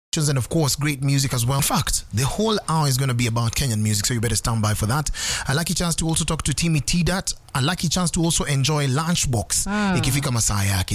and of course great music as well. In fact, the whole hour is going to be about Kenyan music, so you better stand by for that. A lucky chance to also talk to Timmy Tidat. A lucky chance to also enjoy Lunchbox. Ikifika masaa yake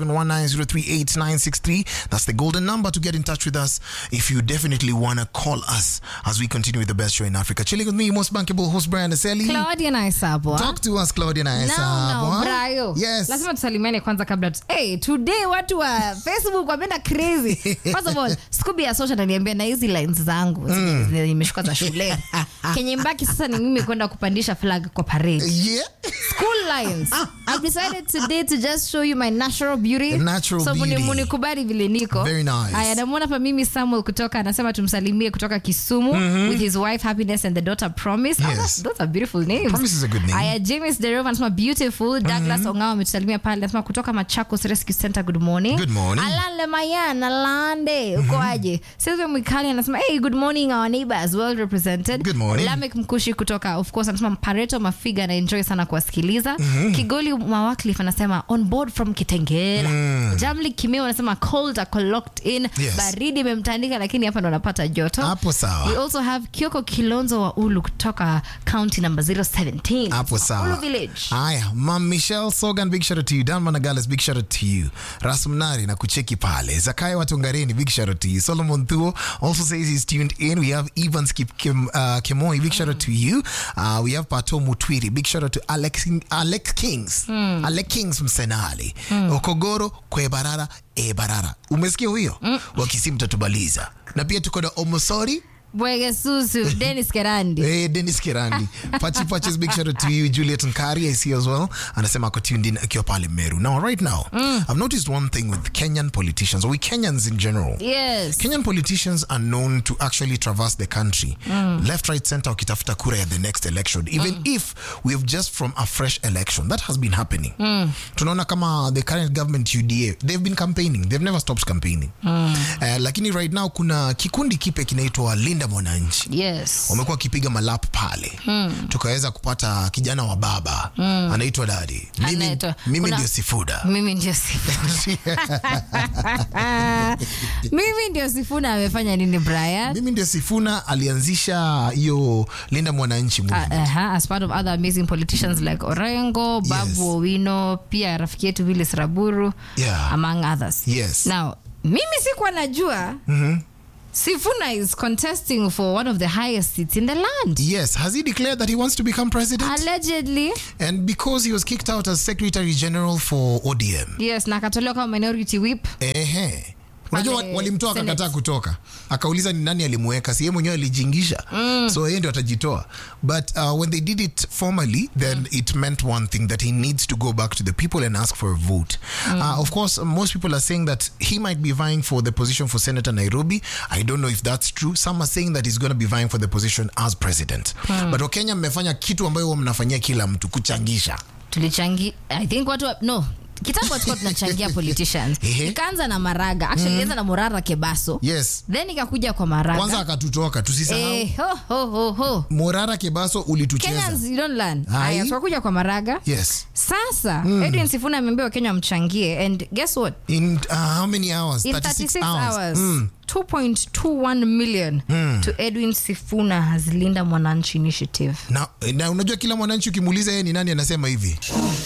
0719038963. That's the golden number to get in touch with us if you definitely want to call us as we continue with the best show in Africa. Chilling with me, most bankable host Brian Aseli. Claudia na Isabwa. Talk to us, Claudia No, no, Naesa. Brayo. Yes. Lazima tusalimiane kwanza kabla tu. Hey, today watu wa Facebook wameenda crazy. First of all, Scooby ya social ananiambia na hizi lines zangu mm. nimeshuka za shule. Kenye mbaki sasa ni mimi kwenda kupandisha flag kwa parade. Yeah. School lines. I've decided today to just show you my natural beauty. Natural so muni- beauty. munikubali vile niko. Very nice. Aya, namuona hapa mimi Samuel kutoka anasema tumsalimie kutoka Kisumu with his wife Happiness and the daughter Promise. Ah, Yes. that's- those are beautiful names. Promise is a good name. Aya, James Derova anasema beautiful. Douglas Ongao ametusalimia pale anasema kutoka Machakos Rescue Center good morning. Good morning. Alan Lemayan, Alande, uko aje? Sylvia Mwikali anasema hey, good morning our neighbors well represented. Good morning. Lamek Mkushi kutoka of course anasema Pareto Mafiga na enjoy sana kuwasikiliza. Kigoli Mawakliff anasema on board from Kitengela. Jamli Kimeo anasema cold ako locked in. Yes. Baridi imemtandika lakini hapa ndo anapata joto. Hapo sawa. We also have Kioko Kilonzo wa Ulu kutoka county number 017. Hapo sawa. Ulu village. Haya, Mam Michelle Sogan, big shout out to you. Dan Managales, big shout out to you. Rasmnari na kucheki pale. Zakaya Watungareni, big shout out to you. Solomon Thuo also says he's tuned in. We have Evans Kip Kim, uh, Kimoi, big shout out to you. Uh, we have Pato Mutwiri, big shout out to Alex, Alex Kings. Alex Kings Msenali. Okogoro, Kwebarara, Ebarara. Umesikia huyo? Wakisi mtatubaliza. Na pia tuko na Omosori. Bwege Susu, Dennis Kerandi. Hey, Dennis Kirandi. Pachi Pachi's big shout out to you. Juliet Nkari, I see as well. Anasema ako tuned in akiwa pale Meru. Now, right now, I've noticed one thing with Kenyan politicians, or we Kenyans in general. Yes. Kenyan politicians are known to actually traverse the country left right center wakitafuta kura ya the next election even if we have just from a fresh election that has been happening tunaona kama the current government uda they've been campaigning they've never stopped campaigning Eh, lakini right now kuna kikundi kipe kinaitwa linda mwananchi Yes. wamekuwa wakipiga malap pale tukaweza kupata kijana wa baba anaitwa dadi mimi, Anaitwa- mimi kuna- ndio sifuda Mimi ndio Sifuna. Mimi ndio Sifuna amefanya nini Brian? mimi ndio sifuna alianzisha hiyo linda mwananchi Uh, movement. uh-huh, as part of other amazing politicians like Orengo, Babu Yes. Owino, pia rafiki yetu Willis Raburu Yeah. among others. Yes. Now, mimi sikuwa najua Sifuna is contesting for one of the highest seats in the land. yes has he declared that he wants to become president Allegedly. and because he was kicked out as secretary general for odm Yes, na akatolewa kama minority whip. ehe unajua Pale wa- walimtoa Senate. akakataa kutoka akauliza ni nani alimweka si yeye mwenyewe alijingisha so yeye ndio atajitoa but uh, when they did it formally then it meant one thing that he needs to go back to the people and ask for a vote uh, of course most people are saying that he might be vying for the position for senator nairobi i don't know if that's true some are saying that he's going to be vying for the position as president but wakenya mmefanya kitu ambayo huwa mnafanyia kila mtu kuchangisha tulichangi i think watu wa- no kitambo tulikuwa tunachangia politicians Ehe. ikaanza na maraga actually ilianza na morara kebaso yes then ikakuja kwa maraga kwanza akatutoka tusisahau eh, ho, ho, ho, ho. morara kebaso ulitucheza kenyans you don't learn Hai. haya tukakuja kwa maraga yes sasa edwin sifuna ameambia wakenya wamchangie and guess what In uh, how many hours? in 36 hours, 2.21 million to edwin sifuna has linda mwananchi initiative Na, na unajua kila mwananchi ukimuuliza yeye ni nani anasema hivi